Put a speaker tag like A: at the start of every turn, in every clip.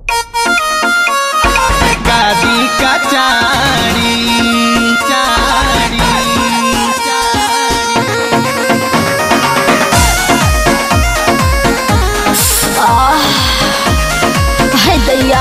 A: गादी का चारी चारी चारी
B: है दैया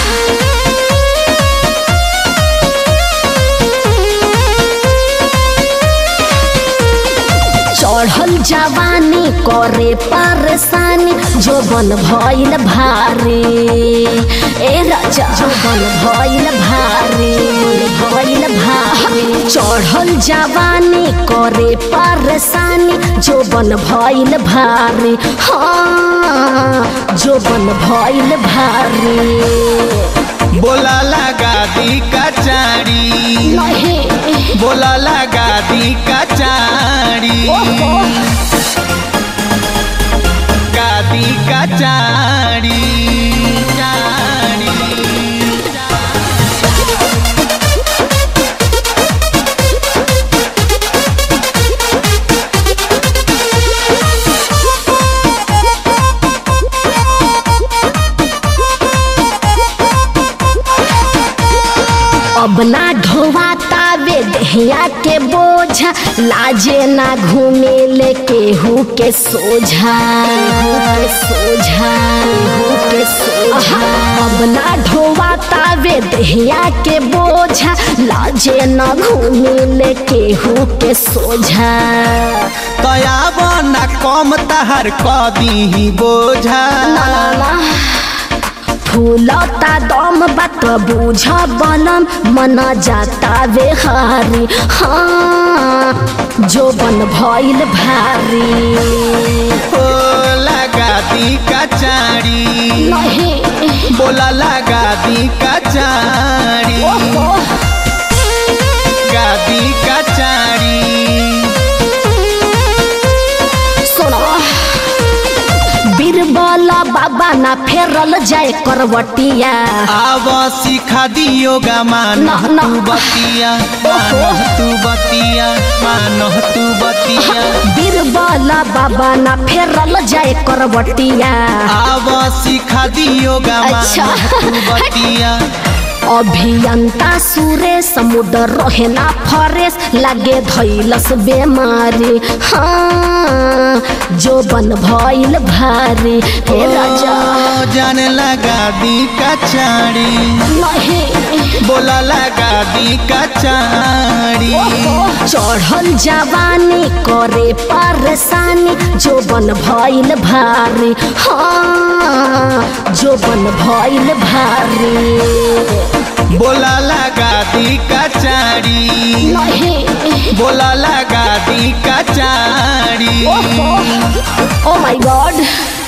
B: चढ़ल जवानी करे परेशानी जोबन भइल भारी ए राजा जोबन भइल भारी भइल भारी चढ़ल जवानी करे परेशानी जोबन भइल भारी हाँ जोबन भइल भारी
A: बोला लगा दी का चारी
B: नहीं
A: बोला लगा दी का चारी
B: ओहो
A: गादी का चारी चारी
B: अब ना ढोवाता वे दहिया के बोझा लाजे ना घूमे ले केहू के सोझा के सोझा केहू के सोझा अब ना ढोवाता वे दहिया के बोझा लाजे ना घूमे ले केहू के सोझा
A: तया बना कम तहर कदी बोझा
B: ना ना ना फूलता दम बात बुझ बनम मन जाता बेहारी हाँ जो बन भइल भारी
A: ओ लगा दी का चारी
B: नहीं
A: बोला लगा दी का चारी
B: ओहो
A: गादी का चारी
B: सुनो बीरबला बाबा ना फेरल जाए करवटिया
A: आव सिखा दियो गा मान
B: ना, ना।
A: तू बतिया मान तू बतिया मान तू बतिया
B: बीरबला बाबा ना फेरल जाए करवटिया
A: आव सिखा दियो गा
B: अच्छा।
A: मान तू बतिया
B: अभियंता सुरे समुद्र रहेना फरेस लागे धैलस बेमारी हाँ जो बन भइल भारी हे राजा
A: ओ, जान लगा दी का चारी
B: नहीं
A: बोला लगा दी का चारी
B: चढ़ल जवानी करे परेशानी जो बन भइल भारी हाँ जो बन भइल भारी
A: बोला लगा दी का चारी
B: नहीं
A: बोला लगा दी का चारी
B: Oh my god